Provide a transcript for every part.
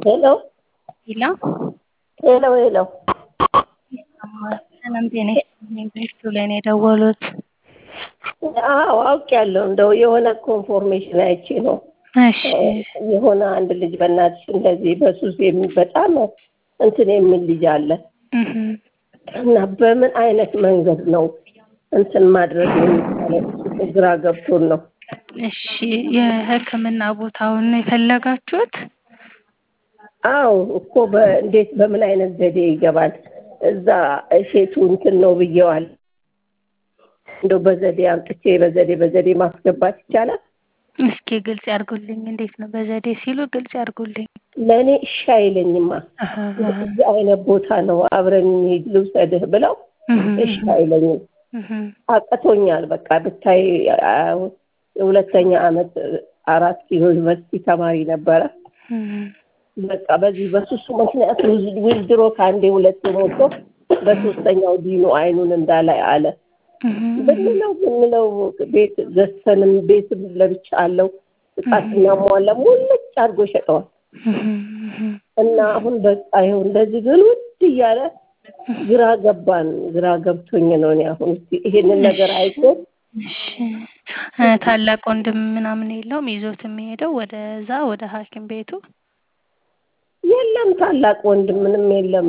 ሄሎ ሄሎ ሄሎ ሄሎ ሰላም ጤና ይስጥልኝ። በእሱ ላይ ነው የደወሉት። አዎ አውቄያለሁ። እንደው የሆነ ኮንፎርሜሽን አይቼ ነው እሺ የሆነ አንድ ልጅ በእናትሽ እንደዚህ በሱስ የሚ በጣም እንትን የሚል ልጅ አለ እህ እና በምን አይነት መንገድ ነው እንትን ማድረግ የሚቻለው? እሱ ግራ ገብቶን ነው። እሺ የሕክምና ቦታውን ነው የፈለጋችሁት? አዎ እኮ በእንዴት በምን አይነት ዘዴ ይገባል? እዛ እሼቱ እንትን ነው ብየዋል። እንደው በዘዴ አምጥቼ በዘዴ በዘዴ ማስገባት ይቻላል? እስኪ ግልጽ ያድርጉልኝ። እንዴት ነው በዘዴ ሲሉ ግልጽ ያድርጉልኝ። ለእኔ እሺ አይለኝማ። አሃ አሃ እዚህ አይነት ቦታ ነው አብረን እንሂድ ልውሰድህ ብለው እህ እሺ አይለኝም። እህ አቅቶኛል። በቃ ብታይ አ- የሁለተኛ ዓመት አራት ኪሎ ዩኒቨርሲቲ ተማሪ ነበረ። እህ በቃ በዚህ በሱሱ ምክንያት ዊዝድሮ ከአንዴ ሁለቴ ሞቶ በሶስተኛው ዲኑ አይኑን እንዳላይ አለ። እህ ብንለው ብንለው ቤት ገዝተንም ቤትም ለብቻ አለው እቃ ስናሟላ ሙልጭ አድርጎ ሸጠዋል። እህ እህ እና አሁን በቃ ይኸው እንደዚህ ግን ውድ እያለ ግራ ገባን። ግራ ገብቶኝ ነው እኔ አሁን እስኪ ይሄንን ነገር አይቶ እሺ እ ታላቅ ወንድም ምናምን የለውም ይዞት የሚሄደው ወደዛ ወደ ሐኪም ቤቱ? የለም ታላቅ ወንድም ምንም የለም።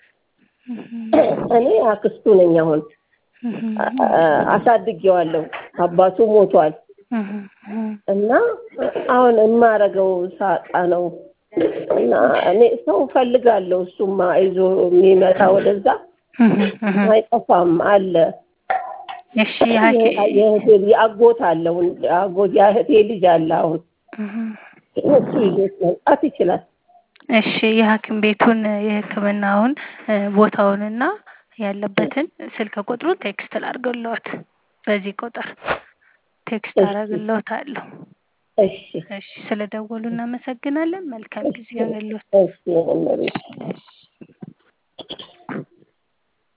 እኔ አክስቱ ነኝ። አሁን አ- አ- አሳድጌዋለሁ። አባቱ ሞቷል እና አሁን የማረገው ሳጣ ነው እና እኔ ሰው ፈልጋለሁ። እሱማ ይዞ የሚመጣ ወደዛ አይጠፋም አለ። እሺ የሐኪም የእህቴ የአጎት አለው አጎት የእህቴ ልጅ አለ። አሁን እሱ ይዞት መምጣት ይችላል። እሺ የሐኪም ቤቱን የሕክምናውን እ ቦታውንና ያለበትን ስልክ ቁጥሩን ቴክስት ላድርግልዎት። በዚህ ቁጥር ቴክስት እሺ። አደርግልዎታለሁ። እሺ እሺ ስለደወሉ እናመሰግናለን። መልካም ጊዜ ይሁንልዎት። እሺ እመቤቴ። እሺ